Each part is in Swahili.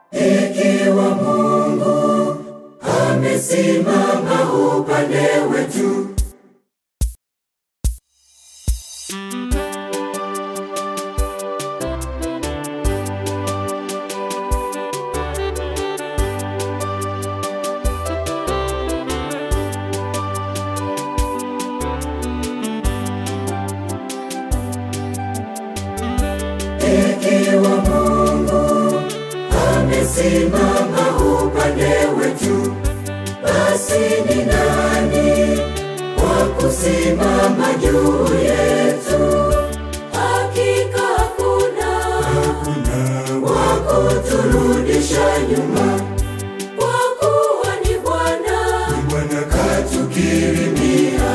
Ikiwa Mungu amesimama upande wetu, ikiwa Mungu amesimama upande wetu, basi ni nani wa kusimama juu yetu? Hakika hakuna wa kuturudisha nyuma, kwa kuwa ni Bwana Bwana katukirimia.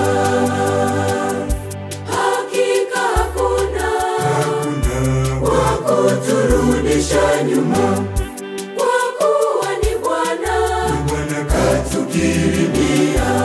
Hakika hakuna hakuna wa kuturudisha nyuma, kwa kuwa ni Bwana Bwana katukirimia.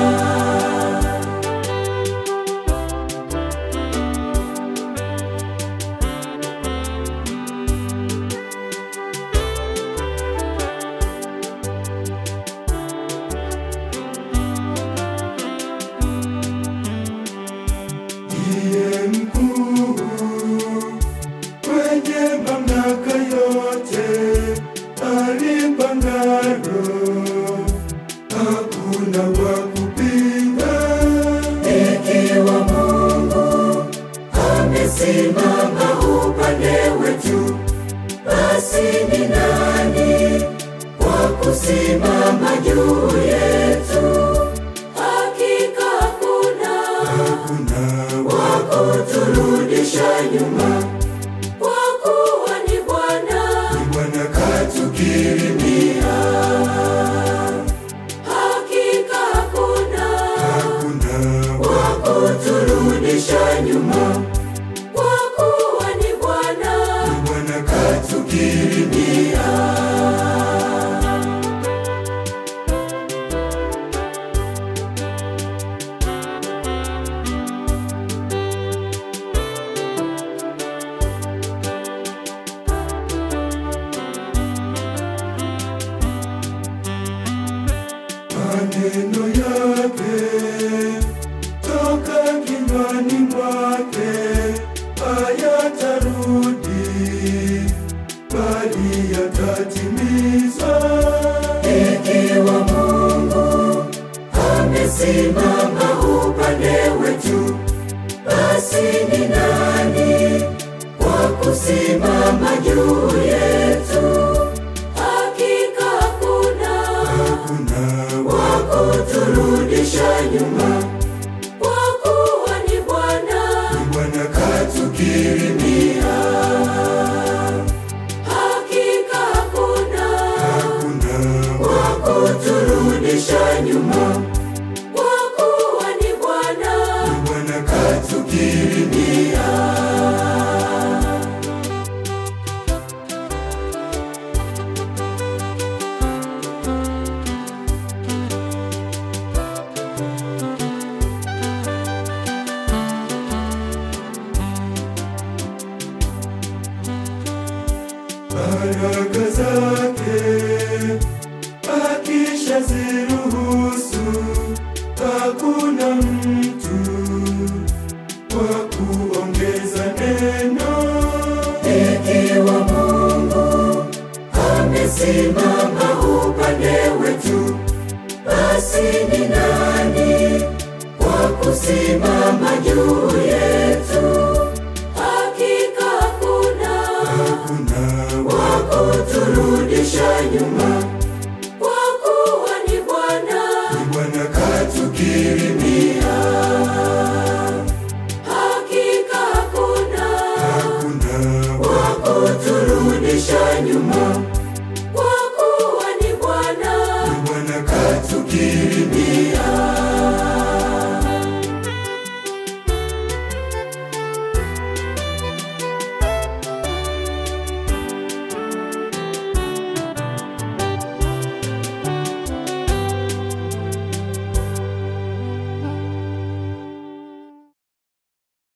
ndiye mkuu kwenye mamlaka yote, alipangalo hakuna wa kupinga. Ikiwa Mungu amesimama upande wetu, basi ni nani wa kusimama juu yetu? Hakika hakuna Hakuna wa kuturudisha nyuma, kwa kuwa ni Bwana Bwana katukirimia. Hakika hakuna hakuna wa kuturudisha nyuma, kwa kuwa ni Bwana Bwana katukirimia. maneno yake toka kinywani mwake hayatarudi bali yatatimizwa. Ikiwa Mungu amesimama upande wetu, basi ni nani wa kusimama juu yetu? Hakika hakuna Hakuna wa kuturudisha nyuma, kwa kuwa ni Bwana Bwana katukirimia. Hakika hakuna hakuna wa kuturudisha nyuma, kwa kuwa ni Bwana Bwana katukirimia. baraka zake akishaziruhusu, hakuna mtu wa kuongeza neno. Ikiwa Mungu amesimama upande wetu, basi ni nani wa kusimama